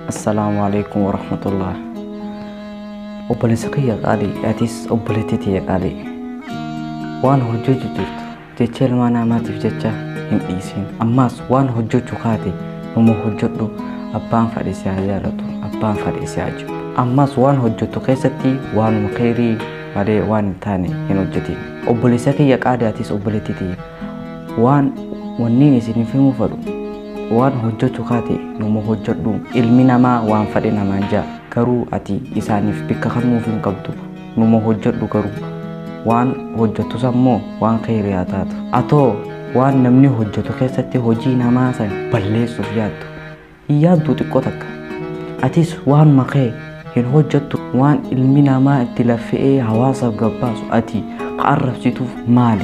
Assalaamu alaikum warahmatullah. Obboleessa kiyya qaalii atis obboleettii tiyya qaalii waan hojjechuu jirtu jecha ilmaa namaatiif jecha hin dhiisin. Ammaas waan hojjechuu kaate numa hojjedhu abbaan fedhe si haa jaalatu abbaan fedhe si haa jibbu. Ammaas waan hojjettu keessatti waanuma khairii malee waan hin taane hin hojjetin. Obboleessa kiyya qaalii atis obboleettii tiyya waan wanniin isiniif himuu fedhu waan hojjechuu kaate numa hojjedhu ilmi namaa waan fedhe namaan jaa garuu ati isaaniif bakka kennuuf hin qabdu numa hojjedhu garuu waan hojjettus ammoo waan khairii haa taatu atoo waan namni hojjetu keessatti hojii namaa san balleessuuf yaaddu hin yaaddu xiqqoo takka atis waan makee hin hojjettu waan ilmi namaa itti laffa'ee hawaasaaf gabbaasu ati ka arrabsituuf maali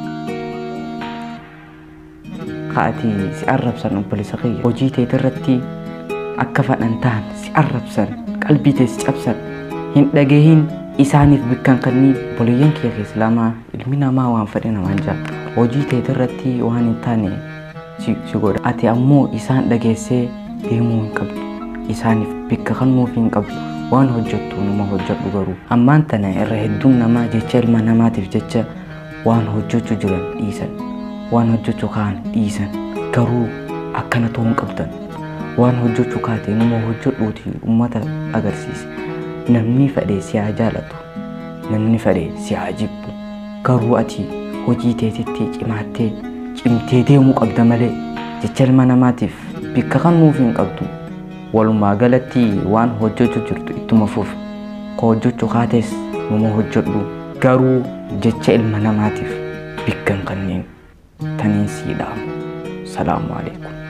ka ati si arrabsan obboleessa kiyya hojii teet irratti akka fedhan ta'an si arrabsan qalbii tee si cabsan hin dhageehin isaaniif bakka hin kenniin obboleeyyan kiyya keessa lama ilmi namaa waan fedhe namaan jaa hojii teet irratti waan hin taane si si godha ati ammoo isaan dhageessee deemuu hin qabdu isaaniif bakka kennuuf hin qabdu waan hojjettu numa hojjedhu garuu ammaan tana irra hedduun namaa jecha ilma namaatiif jecha waan hojjechuu jiran dhiisan waan hojjechuu kaan dhiisan garuu akkana ta'uu hin qabdan waan hojjechuu kaate numa hojjedhuuti ummata agarsiise namni fedhe si haa jaalatu namni fedhe si haa jibbu garuu ati hojii teetitti cimaattee cimtee deemuu qabda malee jecha ilma namaatiif bakka kennuuf hin qabdu walumaa galatti waan hojjechuu jirtu ittuma fufi ka hojjechuu kaates numa hojjedhu garuu jecha ilma namaatiif bakka hin kenniin taniin sii dhaamu salaamu alaikum